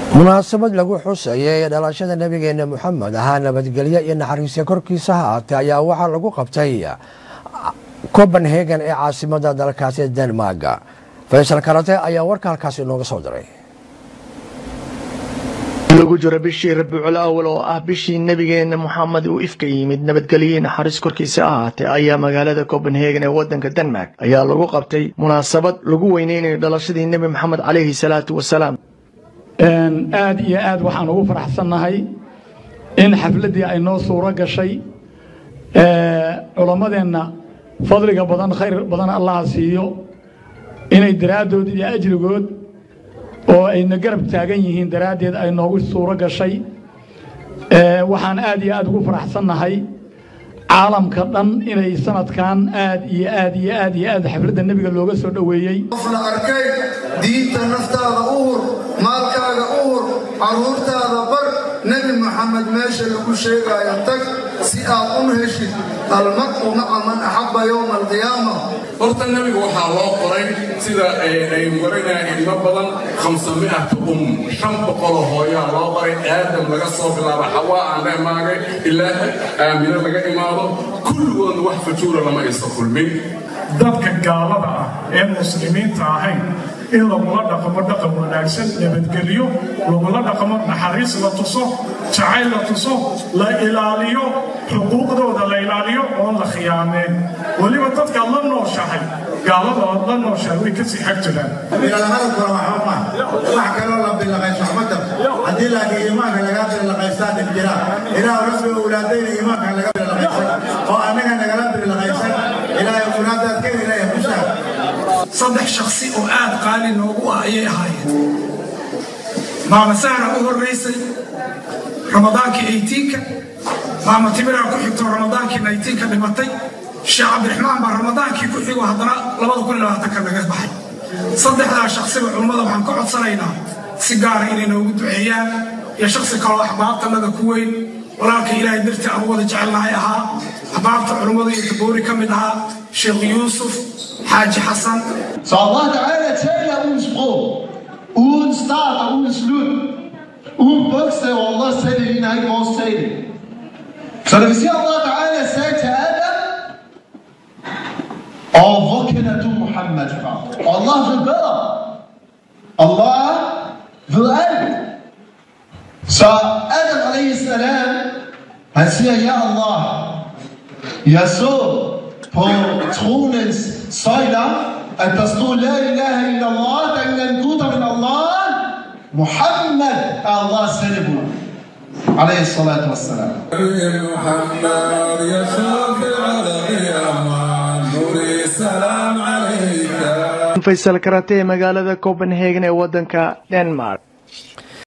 munaasabad lagu xusayay dhalashada nabigeena moxamed ahaa nabadgelyo iyo naxariisya korkiisa haatee ayaa waxaa lagu qabtay copenhagen ee caasimada dalkaasi denmark faysal karate ayaa warka halkaasi inooga soo diray lagu jiro bishii rabiicul awal oo ah bishii nebigeena moxamed uu ifka yimid nabadgelye naxariis korkiisa ahaatee ayaa magaalada copenhagen ee wadanka denmark ayaa lagu qabtay munaasabad lagu weyneynayo dhalashadii nebi moxamed calayhi salaatu wasalaam aad iyo aad waxaan ugu faraxsannahay in xafladdii ay noo suuro gashay culammadeenna fadliga badan khayr badan allaha siiyo inay daraaddood iyo ajrigood oo ayna garab taagan yihiin daraaddeed ay noogu suuro gashay waxaan aad iyo aad ugu faraxsannahay caalamka dhan inay sanadkan aad iyo aad iyo aad iyo aad xafladda nebiga looga soo dhoweeyey qof la arkay diinta naftaada u hur maalkaaga u hur carruurtaada bar nebi moxamed meesha lagu sheegaayo tag si aad un heshid almar'u maca man axabba yowma alqiyaama horta nebiga waxaa loo qoray sida ay warinayaan ilmo badan khamsami'ata um shan boqoloo hooyaa loo qoray aadam laga soo bilaabo xawaa aan la imaagay ilaa aamino laga imaado kulligoodna wax fajuura lama aysa kulmin dadka gaalada ah ee muslimiinta ahayn in lagula dhaqmo dhaqan wanaagsan nabadgelyo lagula dhaqmo naxariis la tuso jacayl la tuso la ilaaliyo xuquuqdooda la ilaaliyo oon la khiyaameen weliba dadka la nooshahay gaalada ood la nooshahay way kasii xag jiraan bilalaqada kora waxba ma wax kaloo la bilaqayso xumada haddii laakiin iimaanka lagaa bilaqaystaa dhib jira ilaah rabbi owlaadayna iimaanka laga bilaqaysan oo annaga nagala bilaqaysan ilaahay owlaadaad ka helaya kushaa saddex shaksi oo aad qaali noogu ah ayay ahaayeen maama sahra u horraysay ramadaankii eytiinka maama timiraa ku xigto ramadaankii naytiinka dhimatay sheekh cabdiraxmaan baa ramadaankii ku xigo haddana labada kun labaatanka naga baxay saddexdaa shaksiba culummada waxaan ka codsanaynaa si gaara inay noogu duceeyaan iyo shaksi kaloo axbaabtanada ku weyn walaalka ilaahay dartii aan u wada jecelnahay ahaa axbaabta culummada iyo taboori ka mid ahaa sheekh yuusuf xaaji xasan Så Allah Ta'ala taler uden sprog, uden start og uden slut, uden bogstaver. Allah sagde det, ligner ikke vores tale. Så det vil sige, at Allah Ta'ala sagde til Adam, og hvor kender du Muhammad fra? Og Allah ved bedre. Allah ved alt. Så Adam alaihi salam, han siger, ja Allah, jeg så på tronens søjler, at der stod La ilaha illallah, der er ingen guder men Allah. Muhammad er Allahs sendebud. عليه الصلاة والسلام محمد يا شافع القيامة نوري السلام عليك faysal karate ee magaalada copenhagen ee wadanka denmark